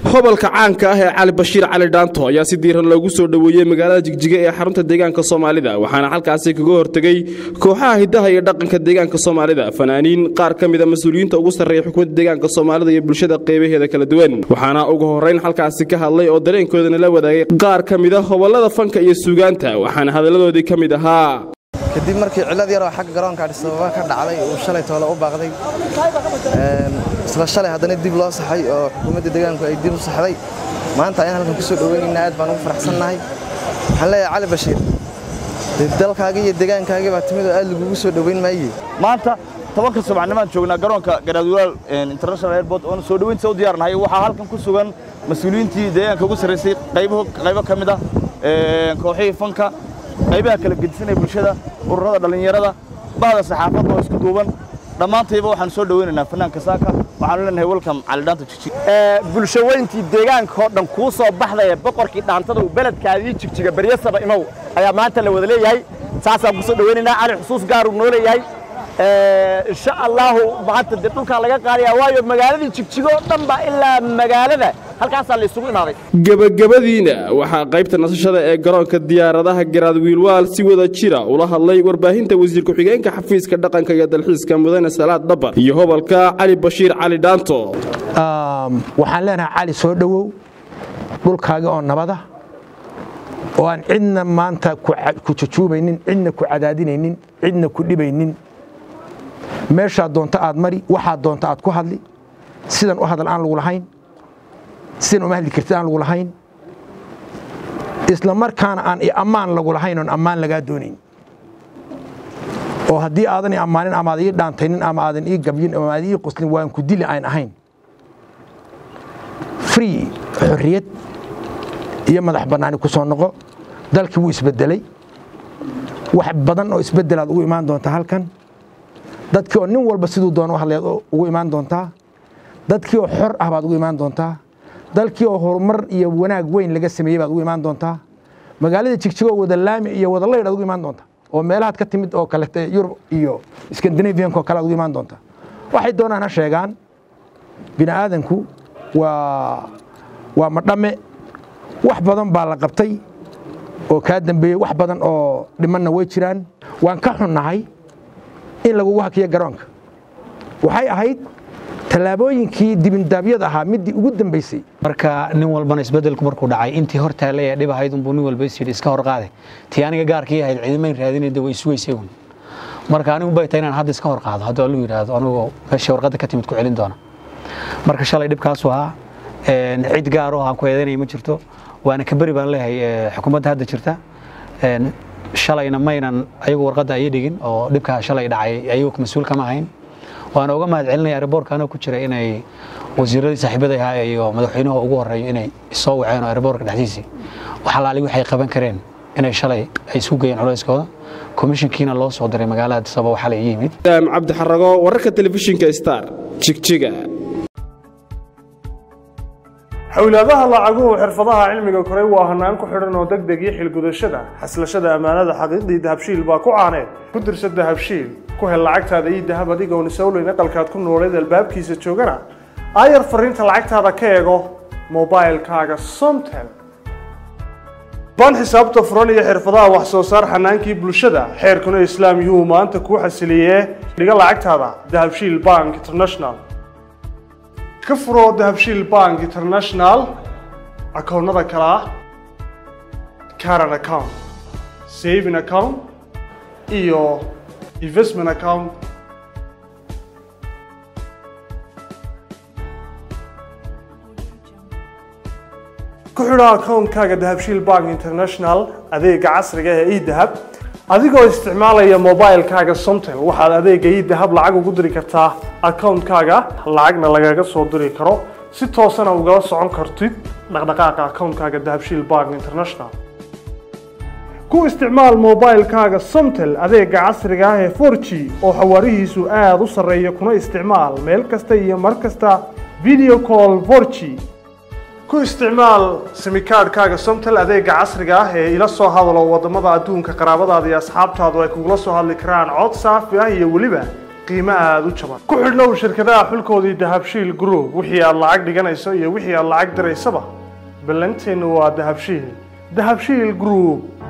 hobalka caanka ah ee cali bashiir cali dhaanto ayaa si diiran loogu soo dhoweeyey magaalada jigjiga ee xarunta deegaanka soomaalida waxaana halkaasi kaga hortegey kooxaha hiddaha iyo dhaqanka deegaanka soomaalida fanaaniin qaar ka mida mas-uuliyiinta ugu sarreeya xukuumadda deegaanka soomaalida iyo bulshada qaybaheeda kala duwan waxaana ugu horrayn halkaasi ka hadlay oo dareenkoodana la wadaagay qaar ka mida hobollada fanka iyo suugaanta waxaana hadalladoodii ka mid ahaa kadib markii cillad yaroo xagga garoonka adhisababa ka dhacday uu shalay toole u baaqday isla shalay haddana dib loo saxay oo xukuumadda deegaanku ay dib u saxday maanta ayaan halkan ku soo dhoweynaynaa aad baan ugu faraxsannahay waxaan leeyahay cali bashiir dalkaagii iyo deegaankaagii baa timid oo aad lagugu soo dhoweyn maaye maanta tobanka subaxnimaan joognaa garoonka garaadwalaal international airport oona soo dhoweyntiisa u diyaarnahay waxaa halkan ku sugan mas-uuliyiintii deegaanka ugu sarraysay qaybo ka mid ah kooxihii fanka qaybaha kala gedisanaya bulshada ururada dhallinyarada bahda saxaafadda oo isku duuban dhammaantayba waxaan soo dhoweynaynaa fanaanka saaka waxaanu leenahay welcome calidhaanta jijig bulshaweyntii deegaankaoo dhan kuu soo baxdaya boqorkii dhaantada uu beledkaadii jigjiga beryasaba imow ayaa maanta la wada leeyahay saasaan ku soo dhoweynaynaa cali xusuus gaaruu noo leeyahay insha allaahu maanta dee dhulkaa laga qaadaya waayo magaaladii jigjigoo dhan ba ilaa magaalada halkaasaa la isugu imaaday gebagabadiina waxaa qaybta nasashada ee garoonka diyaaradaha garaad wiilwaal si wada jira ula hadlay warbaahinta wasiir ku-xigeenka xafiiska dhaqanka iyo dalxiiska mudane salaad dhabar iyo hobalka cali bashiir cali dhaanto waxaan leenahay cali soo dhowow dhulkaaga oo nabada oo aan cidna maanta ku jujuubaynin cidna ku cadaadinaynin cidna ku dhibaynin meeshaad doonto aad mari waxaad doonto aad ku hadli sidan u hadal aan lagu lahayn sidan uma hadli kartid aan lagu lahayn isla markaana aan ammaan lagu lahayn oon ammaan lagaa doonayn oo haddii aadan i ammaanin ama aad ii dhaantaynin ama aadan ii gabyin ama aad ii qoslin waan ku dili aan ahayn free xorriyad iyo madax bannaani ku soo noqo dalkii wuu isbeddelay wax badan oo isbeddelaad ugu imaan doontaa halkan dadkii oo nin walba siduu doona u hadlayaad ugu imaan doontaa dadkii oo xor ah baad ugu imaan doontaa dalkii oo horumar iyo wanaag weyn laga sameeyey baad ugu imaan doontaa magaalada jigjigoo wada laami iyo wada laydh aad ugu imaan doontaa oo meelahaad ka timid oo kalete yurub iyo skandinavianka oo kale aad ugu imaan doontaa waxay doonaan ha sheegaan bini aadanku waa waa madhame wax badan baa la qabtay oo kaa dambeeyey wax badan oo dhimanna way jiraan waan ka xunnahay in lagugu hakiyo garoonka waxay ahayd tallaabooyinkii dibindaabyada ahaa midii ugu dambaysay marka nin walbana isbedelku markuu dhacay intii hor taallay ee dhib ahayd unbuu nin walba isyidhi iska hor qaade tii aniga gaarkii ahayd ciidamayn raadinayda way isugaysay un marka anigu bay tahay inaan hadda iska hor qaado hadduu allu yidhaahdo anigoo meeshii warqadda ka timid ku celin doona marka shalay dhibkaasu ahaa cid gaaroo aan ku eedaynaya ma jirto waana ka beri baan leeyahay xukuumadda hadda jirta shalayna maynan ayagu warqadda ay dhigin oo dhibkaa shalay dhacay ayagu mas-uul kama ahayn waana uga mahad celinaya airboorka anoo ku jira inay wasiiradii saaxiibada ahaa iyo madaxweynuhu ugu horeeyo inay soo waceen oo airboorka dhexdiisii wax alaali waxay qaban kareen inay shalay ay isu geeyeen culayskooda komishinkiina loo soo diray magaalada Addis Ababa waxaa la yimid cabdi xarago wararka telefishinka star jigjiga xawlaadaha lacaguhu xirfadaha cilmiga koray waa hanaan ku xidhan oo deg deg iyo xilgudashada xaslashada ammaanada xaqiiqdii dahabshiil baa ku caaneed ku dirsa dahabshiil ku hel lacagtaada ii dahab adigoon isowleyn aqalkaad ku nooleed albaabkiisa joogana aayar fariinta lacagtaada ka eego mobailkaaga somtel baan xisaabta furan iyo xirfadaha wax soo saar xanaankii bulshada xeerkuna islaam yuhuu maanta kuu xasiliyee dhiga lacagtaada dahabshiil bank international ka furo dahabshiil bank international akoonnada kale ah caran account saving account iyo investment account ku xidho akoonkaaga dahabshiil bank international adeega casriga ee edahab adigoo isticmaalaya mobilkaaga somtel waxaad adeega idahab lacag ugu diri kartaa akoonkaaga lacagna lagaga soo diri karo si toosana ugala socon kartid dhaqdhaqaaqa akoonkaaga dahabshiil bank international ku isticmaal mobilkaaga somtel adeega casriga ah ee 4g oo xawaarihiisu aada u sarreeya kuna isticmaal meel kasta iyo mar kasta video call 4g ku isticmaal simikaadhkaaga somtel adeega casriga ah ee ila soo hadalo wadamada adduunka qaraabadaada iyo asxaabtaadu ay kugula soo hadli karaan cod saafi ah iyo weliba qiimo aada u jaban ku xidhnow shirkadaha xulkoodii dahabshiil group wixii aad lacag dhiganayso iyo wixii aad lacag diraysaba ballanteennu waa dahabshiil dahabshiil group